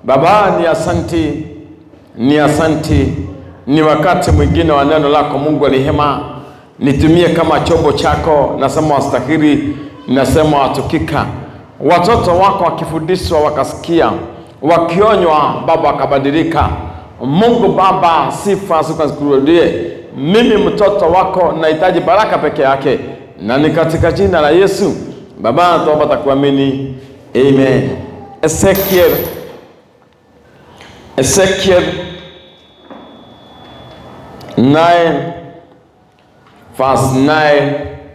Baba, ni asanti, ni asanti, ni wakati mwingine wa neno lako Mungu wa rehema, nitumie kama chombo chako. Nasema wastahili, nasema watukika. Watoto wako wakifundishwa wakasikia, wakionywa Baba wakabadilika. Mungu Baba, sifa zikurudie. Mimi mtoto wako nahitaji baraka peke yake, na ni katika jina la Yesu Baba naomba takuamini, amen. Ezekiel Ezekiel 9 verse 9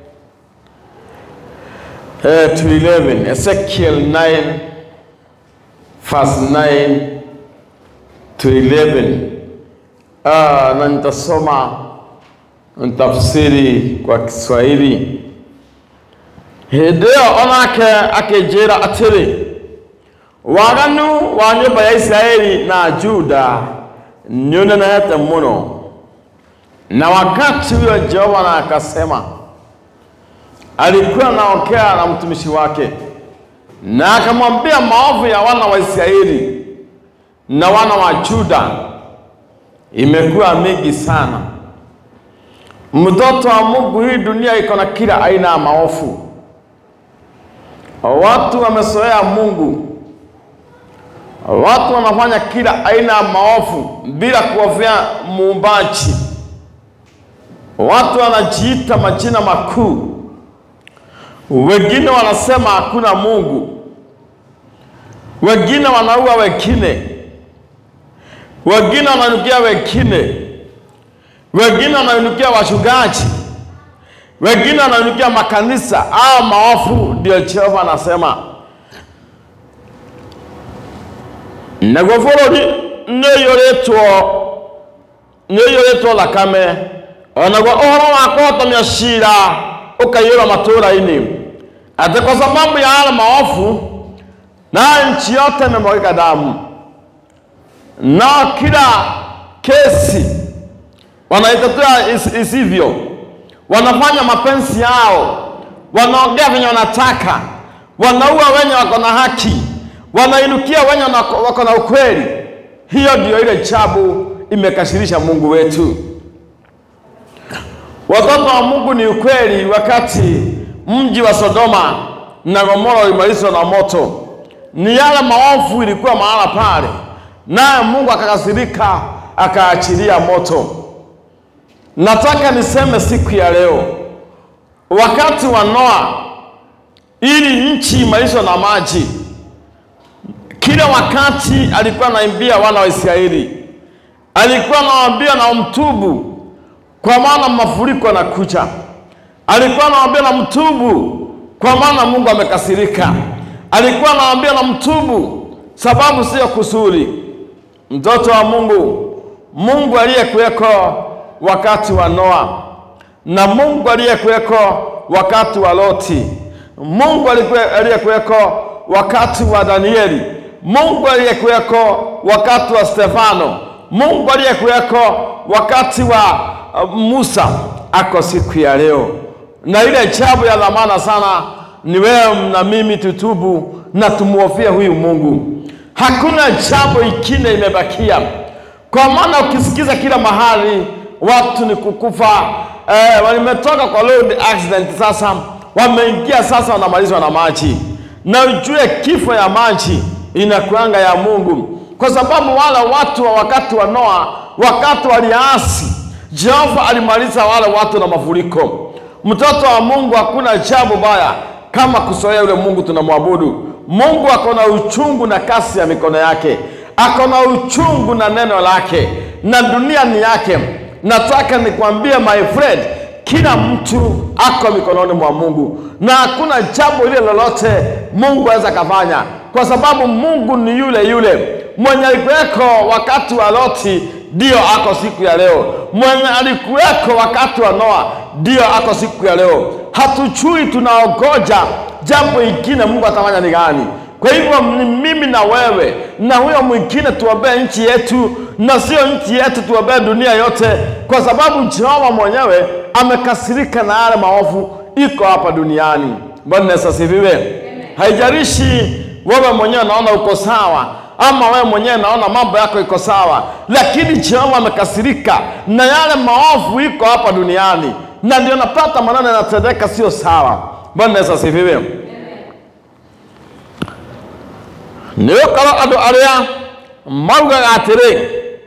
uh, to 11. Ezekiel 9 verse 9 to 11. Ah, na nitasoma ntafsiri kwa Kiswahili. Hĩndĩ ĩyo onake akĩnjĩra atĩrĩ waganu wa nyũmba ya Isiraeli na Juda nĩ ũnenehete mũno. Na wakati huyo Jehova na akasema, alikuwa anaongea na mtumishi wake, na akamwambia maovu ya wana wa Israeli na wana wa Juda imekuwa mingi sana. Mtoto wa Mungu, hii dunia iko na kila aina ya maovu. Watu wamezoea Mungu, watu wanafanya kila aina ya maovu bila kuhofia muumbaji. Watu wanajiita majina makuu, wengine wanasema hakuna Mungu, wengine wanaua wengine, wengine wanainukia wengine, wengine wanainukia wachungaji, wengine wanainukia makanisa. Hao maovu ndio Jehova anasema naguo bũrũri nĩ ũiyũrĩtwo nĩ ũiyũrĩtwo thakame onaguo ũhoro wa kũhotomia ciira ũkaiyũra matũũra-inĩ atĩ kwa sababu ya yale maovu na nchi yote imemwagika damu na kila kesi wanaitetea is, isivyo wanafanya mapenzi yao wanaongea venye wanataka wanaua wenye wako na haki wanainukia wenye wako na ukweli. Hiyo ndio ile chabu imekasirisha Mungu wetu. Watoto wa Mungu ni ukweli. Wakati mji wa Sodoma na Gomora ulimalizwa na moto, ni yale maovu ilikuwa mahala pale, naye Mungu akakasirika, akaachilia moto. Nataka niseme siku ya leo, wakati wa Noa, ili nchi imalishwe na maji kila wakati alikuwa anaimbia wana wa Israeli, alikuwa anawaambia na mtubu, kwa maana mafuriko yanakuja. Alikuwa anawaambia na mtubu, kwa maana Mungu amekasirika. Alikuwa anawaambia na mtubu, sababu sio kusudi. Mtoto wa Mungu, Mungu aliyekuweko wakati wa Noa na Mungu aliyekuweko wakati wa Loti, Mungu aliyekuweko wakati wa Danieli Mungu aliyekuweko wakati wa Stefano, Mungu aliyekuweko wakati wa uh, Musa ako siku ya leo, na ile jambo ya dhamana sana ni wewe na mimi tutubu na tumuhofia huyu Mungu. Hakuna jambo ingine imebakia, kwa maana ukisikiza kila mahali watu ni kukufa. Eh, walimetoka kwa road accident, sasa wameingia, sasa wanamalizwa na maji, na ujue kifo ya maji inakuanga ya Mungu, kwa sababu wale watu wa wakati wa Noa, wakati waliasi, Jehova alimaliza wale watu na mafuriko. Mtoto wa Mungu, hakuna jambo baya kama kusoea yule Mungu tunamwabudu. Mungu ako na uchungu na kasi ya mikono yake, ako na uchungu na neno lake, na dunia ni yake. Nataka nikwambie my friend, kila mtu ako mikononi mwa Mungu na hakuna jambo ile lolote Mungu aweza kafanya, kwa sababu Mungu ni yule yule mwenye alikuweko wakati wa Loti, ndio ako siku ya leo. Mwenye alikuweko wakati wa Noa, ndio ako siku ya leo. Hatuchui, tunaogoja jambo ingine Mungu atafanya ni gani. Kwa hivyo ni mimi na wewe na huyo mwingine tuombee nchi yetu, na sio nchi yetu, tuombee dunia yote, kwa sababu Jehova mwenyewe amekasirika na yale maovu iko hapa duniani. Bwana Yesu asifiwe. Haijalishi wewe mwenyewe naona uko sawa, ama wewe mwenyewe naona mambo yako iko sawa, lakini Jehova amekasirika na yale maovu iko hapa duniani, na ndio napata maneno yanatendeka sio sawa. Bwana Yesu asifiwe. nä å korwo andå arä a maugaga atä rä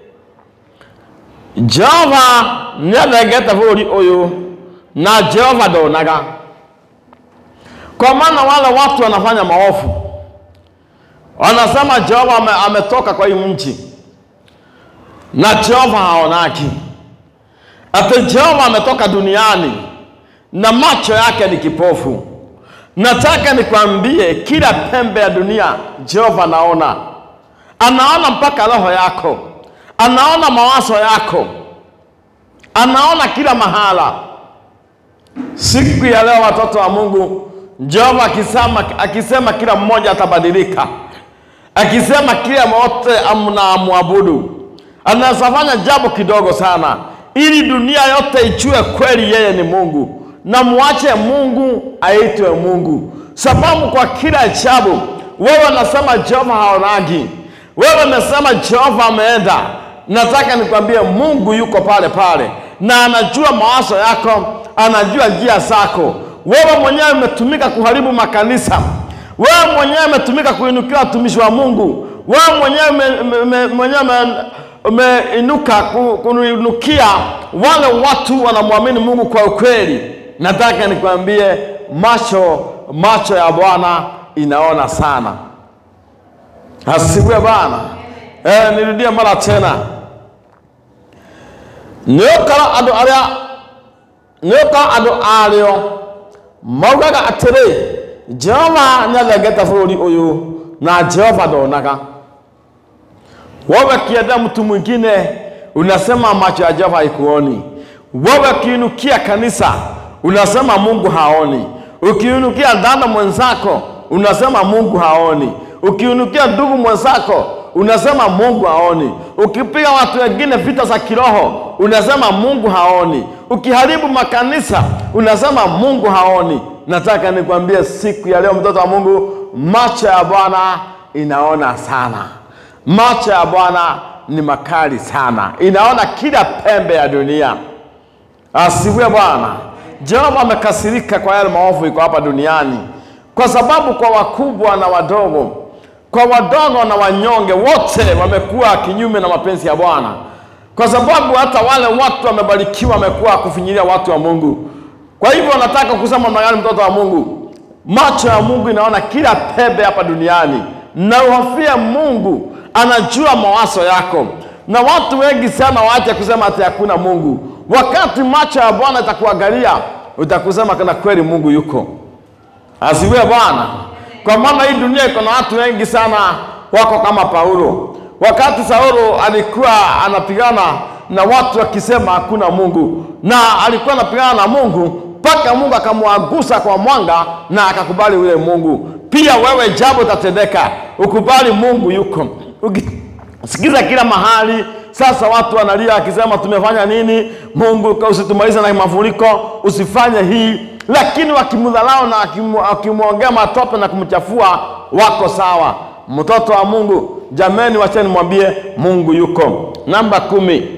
jehova nä athengete bå rå å yå na jehova ndonaga kwa maana wale watu wanafanya maovu wanasema jehova ame, ametoka kwa hii mji na jehova haonaki ati jehova ametoka duniani na macho yake ni kipofu nataka nikwambie kila pembe ya dunia jehova anaona anaona mpaka roho yako anaona mawazo yako anaona kila mahala siku ya leo watoto wa mungu jehova akisema, akisema kila mmoja atabadilika akisema kila wote mnamwabudu anaweza fanya jambo kidogo sana ili dunia yote ichue kweli yeye ni mungu na muache mungu aitwe mungu sababu kwa kila jambo wewe nasema jehova haonagi wewe nasema jehova ameenda nataka nikwambie mungu yuko pale pale na anajua mawazo yako anajua njia zako wewe mwenyewe umetumika kuharibu makanisa wewe mwenyewe umetumika kuinukia watumishi wa mungu wewe mwenyewe ume- ume- mwenyewe ume- umeinuka ku- kuinukia wale watu wanamwamini mungu kwa ukweli nataka nikwambie macho macho ya bwana inaona sana asifiwe bwana eh, nirudie mara tena nĩũkora andũ arĩa nĩũkora andũ arĩo maugaga atĩrĩ jehova nĩathengete bũrũri ũyũ na jehova ndonaga wewe kienda mtu mwingine unasema macho ya jehova haikuoni wewe ukiinukia kanisa unasema mungu haoni ukiinukia dada mwenzako unasema mungu haoni ukiinukia ndugu mwenzako unasema mungu haoni ukipiga watu wengine vita za kiroho unasema mungu haoni ukiharibu makanisa unasema mungu haoni nataka nikwambie siku ya leo mtoto wa mungu macho ya bwana inaona sana macho ya bwana ni makali sana inaona kila pembe ya dunia asifiwe bwana jehova amekasirika kwa yale maovu iko hapa duniani kwa sababu kwa wakubwa na wadogo kwa wadogo na wanyonge wote wamekuwa kinyume na mapenzi ya bwana kwa sababu hata wale watu wamebarikiwa wamekuwa kufinyilia watu wa mungu kwa hivyo nataka kusema magani mtoto wa mungu macho ya mungu inaona kila pembe hapa duniani na uhofie mungu anajua mawazo yako na watu wengi sana waache kusema ati hakuna mungu wakati macho ya bwana itakuangalia utakusema kana kweli mungu yuko asiwe bwana kwa maana hii dunia iko na watu wengi sana wako kama paulo wakati saulo alikuwa anapigana na watu wakisema hakuna mungu na alikuwa anapigana na mungu mpaka mungu akamwagusa kwa mwanga na akakubali ule mungu pia wewe jambo itatendeka ukubali mungu yuko ukisikiza kila mahali sasa watu wanalia akisema tumefanya nini mungu usitumalize na mafuriko usifanye hii lakini wakimdharau na wakimu- wakimwongea matope na kumchafua wako sawa mtoto wa mungu jameni wacheni mwambie mungu yuko namba kumi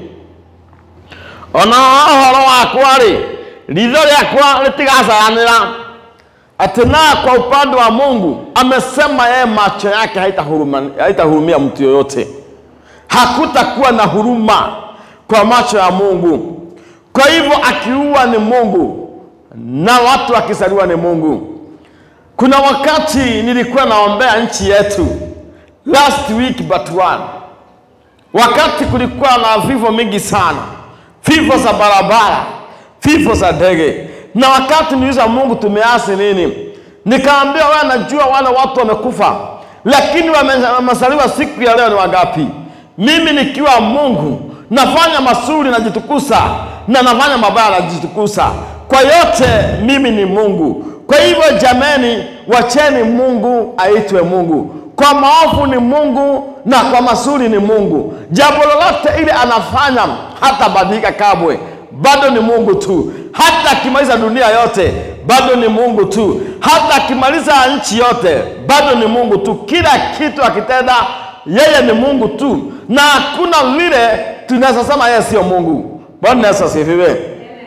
ona ũhoro wakwa rĩ ritho rĩakwa rĩtigacayanĩra ati naye kwa upande wa mungu amesema yeye macho yake haitahuruma- haitahurumia mtu yoyote hakutakuwa na huruma kwa macho ya mungu kwa hivyo akiua ni mungu na watu wakizaliwa ni mungu kuna wakati nilikuwa naombea nchi yetu last week but one wakati kulikuwa na vifo mingi sana vifo za barabara vifo za ndege na wakati niuliza mungu tumeasi nini nikaambia wewe najua wale watu wamekufa lakini wame- wamezaliwa siku ya leo ni wangapi mimi nikiwa mungu nafanya mazuri najitukusa na nafanya mabaya najitukusa kwa yote mimi ni mungu kwa hivyo jameni wacheni mungu aitwe mungu kwa maovu ni mungu na kwa mazuri ni mungu jambo lolote ile anafanya hata badilika kabwe bado ni mungu tu hata akimaliza dunia yote bado ni mungu tu hata akimaliza nchi yote bado ni mungu tu kila kitu akitenda yeye ni Mungu tu, na hakuna vile tunaweza sema yeye sio Mungu. Bwana Yesu asifiwe.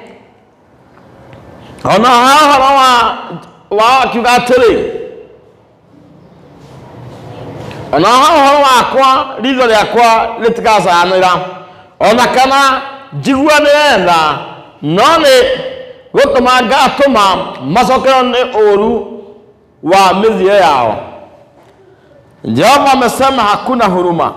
Ona hahoro wa wa akiuga atĩrĩ ona hahoro wakwa ritho rĩakwa rĩtikacanĩra ona kana njiguanĩre tha no nĩ gũtũma ngatũma macokerwo nĩ ũru wa mĩthia yao. Jehova amesema hakuna huruma,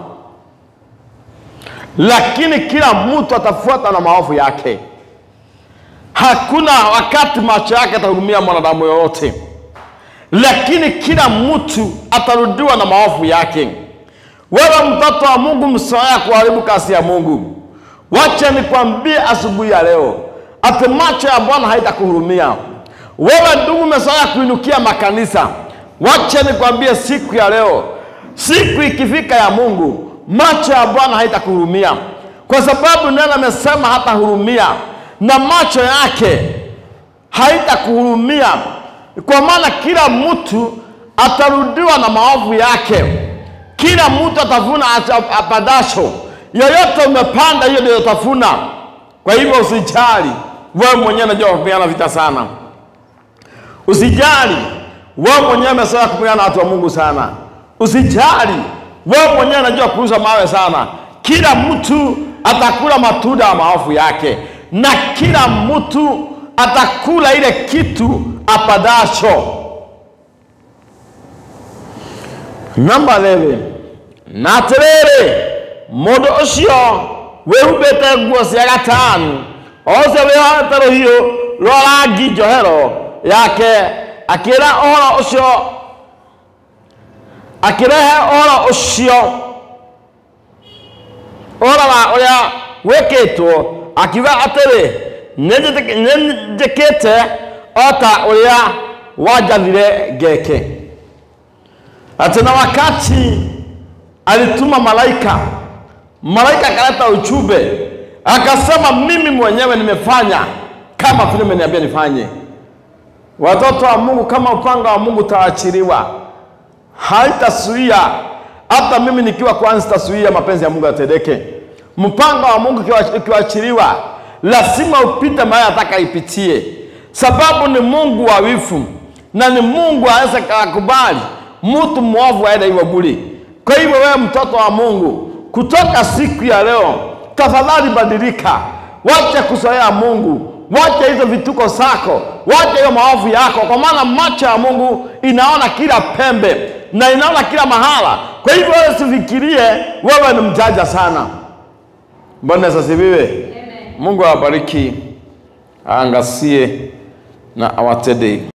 lakini kila mtu atafuata na maovu yake. Hakuna wakati macho yake atahurumia mwanadamu yoyote, lakini kila mtu atarudiwa na maovu yake. Wewe mtoto wa Mungu, msoea kuharibu kazi ya Mungu. Wacha nikwambie asubuhi ya leo, ati macho ya Bwana haitakuhurumia wewe. Ndugu, umezoea kuinukia makanisa, wacha nikwambie siku ya leo, siku ikifika ya Mungu, macho ya Bwana haitakuhurumia, kwa sababu neno amesema hatahurumia na macho yake haitakuhurumia, kwa maana kila mtu atarudiwa na maovu yake, kila mtu atavuna acha- apadacho. Yoyote umepanda, hiyo ndio utavuna. Kwa hivyo usijali, wewe mwenyewe unajua kupigana vita sana. Usijali, wewe mwenyewe umezoea kupigana na watu wa Mungu sana. Usijali, wewe mwenyewe unajua kurusha mawe sana. Kila mtu atakula matunda ya maovu yake, na kila mtu atakula ile kitu apadacho. Namba 11 na atĩrĩrĩ mũndũ ũcio wĩhumbĩte nguo cia gatani o ũcio wĩhoete rũhiũ rwa rangi njohero yake akĩra ũhoro ũcio akĩrehe ũhoro ũcio ũhoro wa ũrĩa wĩkĩtwo akiuga atĩrĩ "Nĩnjĩtĩk- nĩnjĩkĩte o ta ũrĩa wanjathire ngeke ati na wakati alituma malaika, malaika akaleta ujumbe akasema, mimi mwenyewe nimefanya kama vile umeniambia nifanye. Watoto wa Mungu, kama upanga wa Mungu utaachiliwa, haitasuia hata mimi nikiwa kwanza, sitasuia mapenzi ya Mungu yatendeke. Mpango wa Mungu ukiwa- ukiachiliwa, lazima upite mahali ataka ipitie, sababu ni Mungu wa wifu na ni Mungu aweze kakubali mtu mwovu aende hivyo bure. Kwa hivyo wewe mtoto wa Mungu, kutoka siku ya leo, tafadhali badilika, wacha kuzoea Mungu, wacha hizo vituko zako, wacha hiyo maovu yako, kwa maana macho ya Mungu inaona kila pembe na inaona kila mahala. Kwa hivyo wewe usifikirie wewe ni mjanja sana. Bwana Yesu asifiwe. Mungu awabariki, aangazie na awatendee